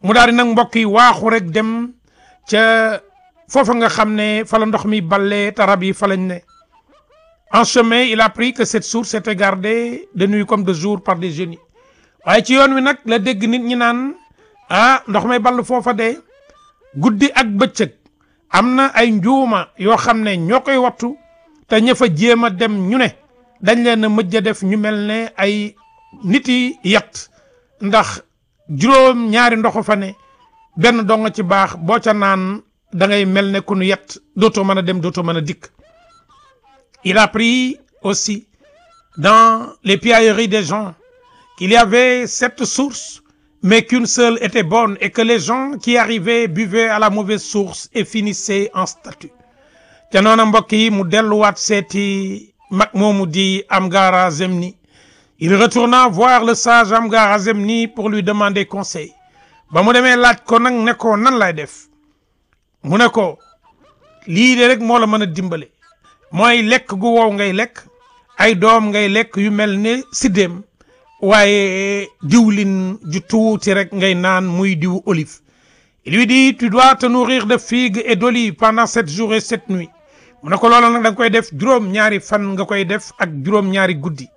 mu daal di nag mbokk yi waaxu rek dem ca foofa nga xam ne fa la ndox mi ballee te rab yi fa lañ ne en chemin il a appris que cette source était gardée de nuit comme de jour par des génies waaye ci yoon wi nag la dégg nit ñi naan ah ndox may ball foofa de guddi ak bëccëg am na ay njuuma yoo xam ne ñoo koy wattu te ña fa jéem a dem ñu ne dañ leen a mëjj a def ñu mel ne ay nit yi yat ndax juróom ñaari ndoxu fa ne benn dong ci baax boo ca naan da ngay mel ne ku nu yet dootoo mën a dem dootoo mën a dikk il a appris aussi dans les piailleries des gens qu'il y avait sept sources mais qu'une seule était bonne et que les gens qui arrivaient buvaient à la mauvaise source et finissaient en statue te noona mbokk yi mu delluwaat seeti mag moomu di Amgara Zemni il retourna voir le sage Amgara Zemni pour lui demander conseil ba mu demee laaj ko nag ne ko nan lay def mu ne ko lii de rek moo la mën a dimbale mooy lekk gu wow ngay lekk ay doom ngay lekk yu mel ne siddéem waaye diwlin ju tuuti rek ngay naan muy diwu olive il lui dit tu dois te nourrir de figues et d'olives pendant sept jours et sept nuits mu ne ko loolu nag da nga koy def juróom ñaari fan nga koy def ak juróom ñaari guddi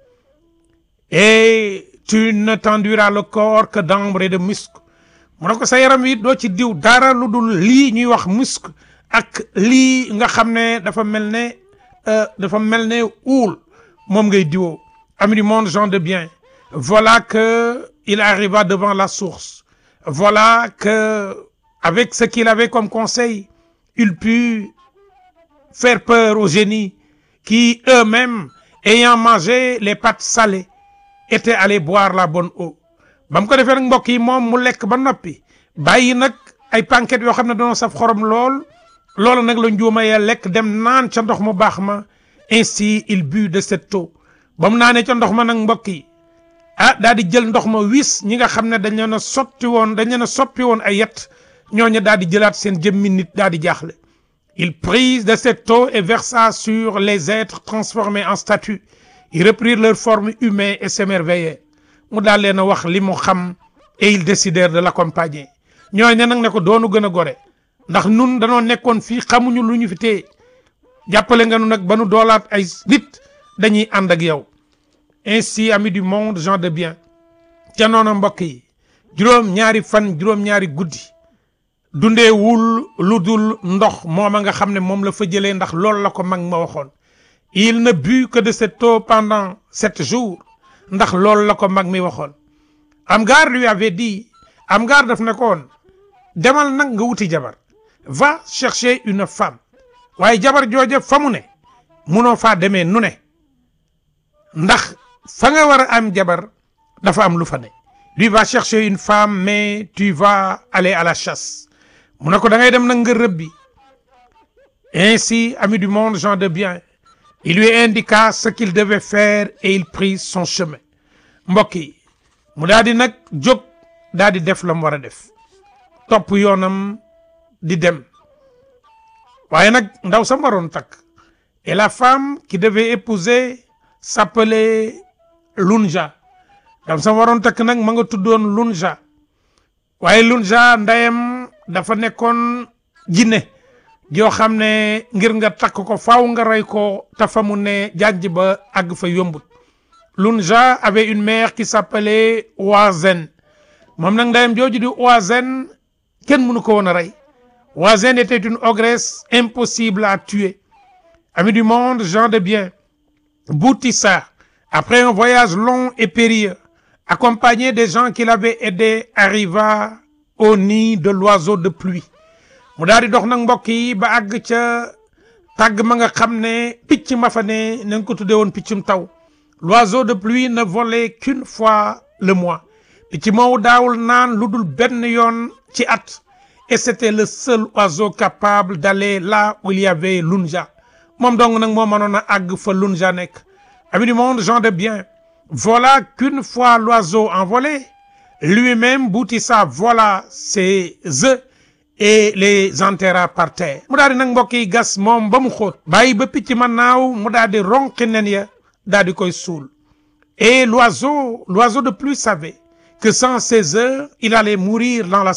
et tu ne t'enduiras le corps que d'ambre et de musc mu ne ko sa yaram wi doo ci diw dara lu dul lii ñuy wax musc ak lii nga xam ne dafa mel ne dafa mel ne uul moom ngay diwoo ami du monde gens de bien voilà que il arriva devant la source voilà que avec ce qu'il avait comme conseil il put faire peur aux génies qui eux-mêmes ayant mangé les pâtes salées étaient allés boire la bonne eau ba mu ko defee nag mbokk yi moom mu lekk ba noppi bàyyi nag ay panquettes yoo xam ne doon saf xorom lool loolu nag la njuuma ya lekk dem naan ca ndox mu baax ma ainsi il but de cette eau ba mu naanee ca ndox ma nag mbokk yi ah daal di jël ndox ma wis ñi nga xam ne dañ leen a sotti woon dañ leen a soppi woon ay yet ñooñu daal di jëlaat seen jëmmi nit daal di jaaxle il prit de cette eau et versa sur les êtres transformés en statues ils reprirent leur forme humaine et s'émerveillaient mu daal leen a wax li mu xam et ils décidèrent de l'accompagner ñooñu nag ne ko doonu gën a gore ndax nun danoo nekkoon fii xamuñu lu ñu fi téye jàppale nga nu nag ba nu doolaat ay nit dañuy ànd ak yow ainsi amis du monde gens de bien ca noonu mbokk yi juróom ñaari fan juróom ñaari guddi dundee wul lu dul ndox mooma nga xam ne moom la fa jëlee ndax loolu la ko mag ma waxoon il ne but que de cette eau pendant sept jours ndax loolu la ko mag mi waxoon Amgar lui avait dit Amgar daf ne ko woon demal nag nga wuti jabar va chercher une femme waaye jabar jooja fa mu ne munoo faa demee nu ne ndax fa nga war a am jabar dafa am lu fa ne lui va chercher une femme mais tu vas aller à la chasse mu ne ko da ngay dem nag nga rëbbi ainsi ami du monde gens de bien il lui indiqua ce qu'il devait faire et il prit son chemin mbokk yi mu daal di nag jóg daal di def la mu war a def topp yoonam di dem waaye nag ndaw sa waroon takk et la femme qui devait épouser s'appelait Lunja ndaw sa waroon takk nag ma nga tuddoon Lunja waaye Lunja ndeyam dafa nekkoon jinne yoo xam ne ngir nga takk ko faaw nga rey ko te fa mu ne jànj ba àgg fa yombut Lunja avait une mère qui s'appelait Oazen moom nag ndeyam jooju di Oazen kenn mënu ko woon a rey Oazen était une ogresse impossible à tuer amis du monde gens de bien Boutissa après un voyage long et périlleux accompagné des gens qui l'avaient aidé arriva au nid de l'oiseau de pluie mu daal di dox nag mbokk yi ba àgg ca tàgg ma nga xam ne picc ma fa ne na nga ko tuddee woon piccum taw l'oiseau de pluie ne volait qu'une fois le mois picc moomu daawul naan lu dul benn yoon ci at et c'était le seul oiseau capable d'aller là où il y avait Lunja moom dong nag moo mënoon a àgg fa Lunja nekk amis du monde gens de bien voilà qu'une fois l'oiseau envolé lui-même Boutissa vola ses œufs et les enterra par terre mu daal di nag mbokk yi gas moom ba mu xóot bàyyi ba picc ma naaw mu daal di ronqi nen ya daal di koy suul et l'oiseau l'oiseau de pluie savait que sans ses œufs il allait mourir dans la